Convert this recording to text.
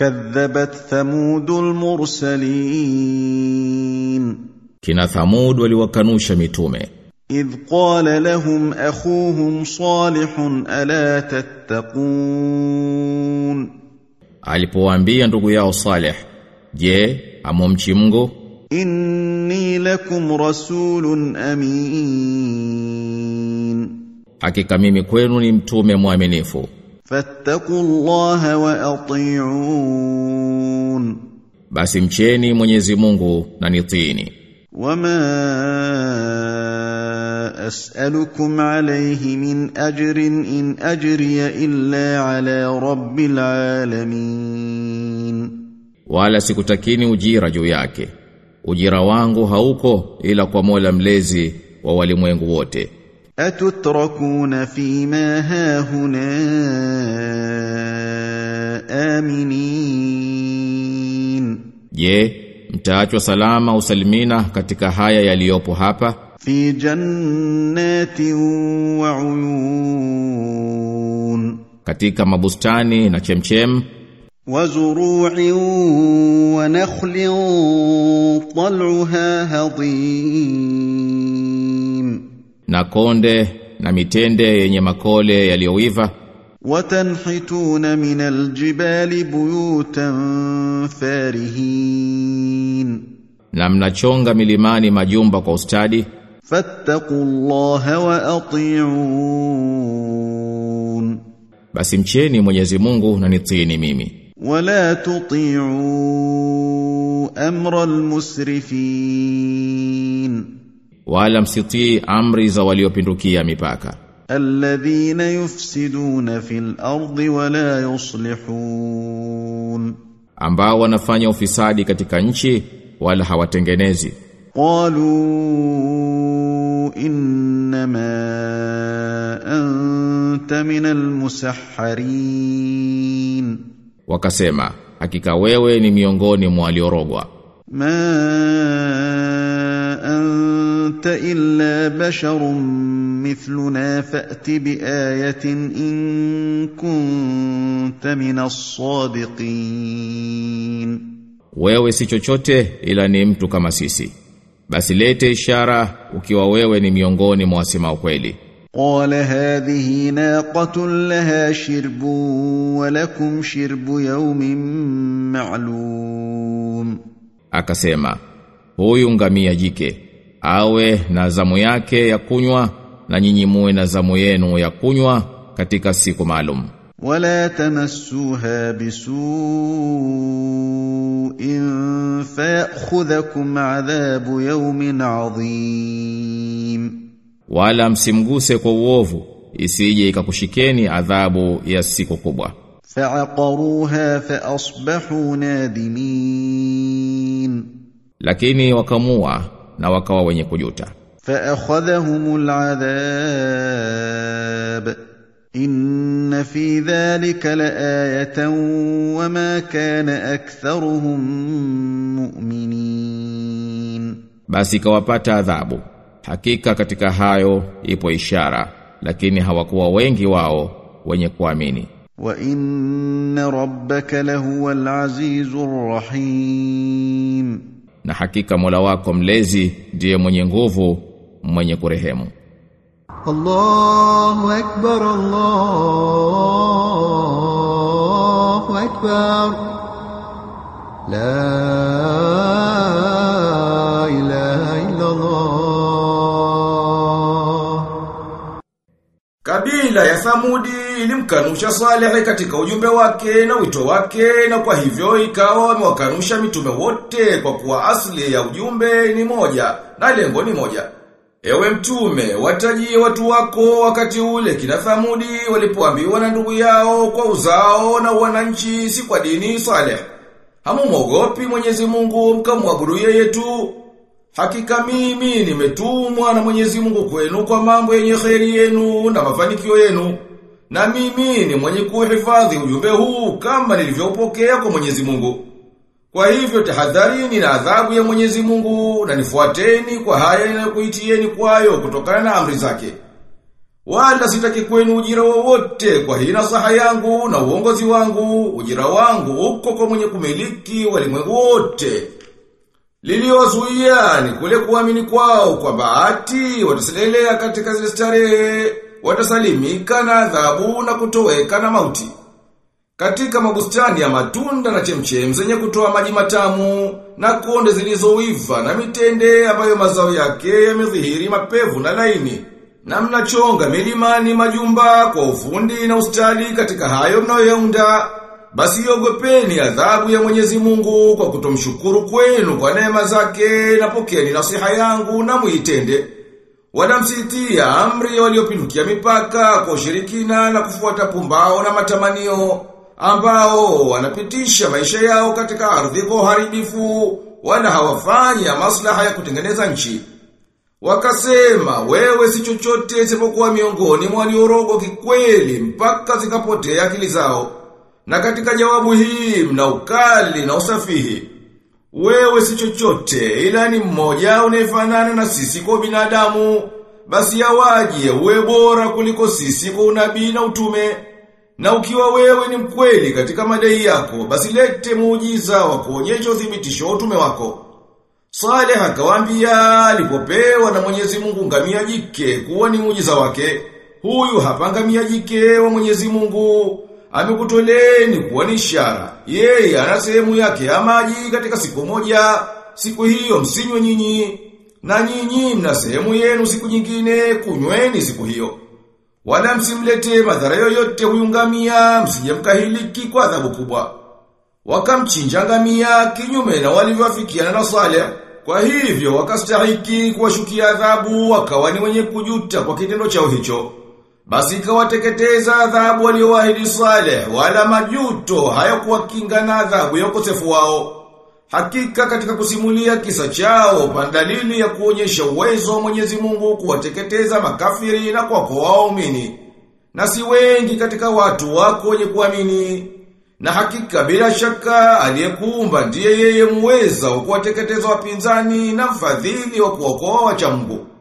كذبت ثمود المرسلين Kina Thamud waliwakanusha mitume إذ قال لهم أخوهم صالح ألا تتقون alipowaambia ndugu yao Saleh je amomchi Mungu إني لكم رسول أمين hakika mimi kwenu ni mtume mwaminifu فاتقوا الله وأطيعون basi mcheni Mwenyezi Mungu na nitiini وما أسألكم عليه من أجر إن أجري إلا على رب العالمين wala sikutakini ujira juu yake ujira wangu hauko ila kwa Mola mlezi wa walimwengu wote أتتركون فيما هاهنا آمنين je mtaachwa salama usalimina katika haya yaliyopo hapa في جنات وعيون katika mabustani na chemchem وزروع ونخل طلعها هضيم na konde na mitende yenye makole yaliyoiva وتنحتون من الجبال بيوتا فارهين na mnachonga milimani majumba kwa ustadi فاتقوا الله وأطيعون basi mcheni Mwenyezi Mungu na nitiini mimi ولا تطيعوا أمر المسرفين wala msitii amri za waliopindukia mipaka الذين يفسدون في الأرض ولا يصلحون ambao wanafanya ufisadi katika nchi wala hawatengenezi قالوا إنما أنت من المسحرين wakasema hakika wewe ni miongoni mwa waliorogwa ما أنت إلا بشر مثلنا فأت بآية إن كنت من الصادقين wewe si chochote ila ni mtu kama sisi basi lete ishara ukiwa wewe ni miongoni mwa wasema ukweli قال هذه ناقة لها شرب ولكم شرب يوم معلوم akasema huyu ngamia jike awe na zamu yake ya kunywa na nyinyi muwe na zamu yenu ya kunywa katika siku maalum ولا تمسوها بسوء فيأخذكم عذاب يوم عظيم wala msimguse kwa uovu isije ikakushikeni adhabu ya siku kubwa فعقروها فأصبحوا نادمين lakini wakamua na wakawa wenye kujuta فأخذهم العذاب إن في ذلك لآية وما كان أكثرهم مؤمنين basi ikawapata adhabu hakika katika hayo ipo ishara lakini hawakuwa wengi wao wenye kuamini وإن ربك لهو العزيز الرحيم na hakika Mola wako mlezi ndiye mwenye nguvu mwenye kurehemu الله أكبر الله أكبر لا إله إلا الله Kabila ya Thamudi ilimkanusha Saleh katika ujumbe wake na wito wake na kwa hivyo ikawa wamewakanusha mitume wote kwa kuwa asili ya ujumbe ni moja na lengo ni moja. Ewe mtume, watajie watu wako wakati ule kina Thamudi walipoambiwa na ndugu yao kwa uzao na wananchi si kwa dini Saleh. Hamumwogopi Mwenyezi Mungu mkamwabudu yeye tu. Hakika mimi nimetumwa na Mwenyezi Mungu kwenu kwa mambo yenye kheri yenu na mafanikio yenu. Na mimi ni mwenye kuhifadhi ujumbe huu kama nilivyopokea kwa Mwenyezi Mungu. Kwa hivyo tahadharini na adhabu ya Mwenyezi Mungu na nifuateni kwa haya inayokuitieni kwayo kutokana na amri zake. Wala sitaki kwenu ujira wowote kwa hii nasaha yangu na uongozi wangu, ujira wangu uko kwa mwenye kumiliki walimwengu wote. Liliozuia ni kule kuamini kwao kwa bahati wataselelea katika zile starehe, watasalimika na adhabu na kutoweka na mauti. Katika mabustani ya matunda na chemchem zenye kutoa maji matamu na konde zilizoiva na mitende ambayo mazao yake yamedhihiri mapevu na laini. Na mnachonga milimani majumba kwa ufundi na ustadi katika hayo mnayoyaunda. Basi ogopeni adhabu ya Mwenyezi Mungu kwa kutomshukuru kwenu kwa neema zake na pokeeni nasiha yangu na muitende. Wala msitia amri waliopindukia mipaka kwa ushirikina na kufuata pumbao na matamanio ambao wanapitisha maisha yao katika ardhi kwa uharibifu wala hawafanya maslaha ya kutengeneza nchi. Wakasema wewe si chochote isipokuwa miongoni mwa waliorogo kikweli mpaka zikapotea akili zao. Na katika jawabu hii mna ukali na usafihi. Wewe si chochote ila ni mmoja unayefanana na sisi kwa binadamu. Basi yawaje uwe bora kuliko sisi kwa unabii na utume. Na ukiwa wewe ni mkweli katika madai yako, basi lete muujiza wa kuonyesha uthibitisho wa utume wako. Saleh akawaambia alipopewa na Mwenyezi Mungu ngamia jike kuwa ni muujiza wake. Huyu hapa ngamia jike wa Mwenyezi Mungu amekutoleni kuwa ni ishara. Yeye ana sehemu yake ya maji katika siku moja, siku hiyo msinywe nyinyi, na nyinyi mna sehemu yenu siku nyingine kunyweni siku hiyo. Wala msimlete madhara yoyote huyu ngamia, msije mkahiliki kwa adhabu kubwa. Wakamchinja ngamia kinyume na walivyoafikiana na Saleh. Kwa hivyo wakastahiki kuwashukia adhabu wakawa ni wenye kujuta kwa kitendo chao hicho. Basi ikawateketeza adhabu walioahidi Saleh wala majuto hayakuwakinga na adhabu ya ukosefu wao. Hakika katika kusimulia kisa chao pandalili ya kuonyesha uwezo wa Mwenyezi Mungu kuwateketeza makafiri na kuwakoa waumini. Na si wengi katika watu wako wenye kuamini. Na hakika bila shaka aliyekuumba ndiye yeye muweza wa kuwateketeza wapinzani na mfadhili wa kuokoa wacha Mungu.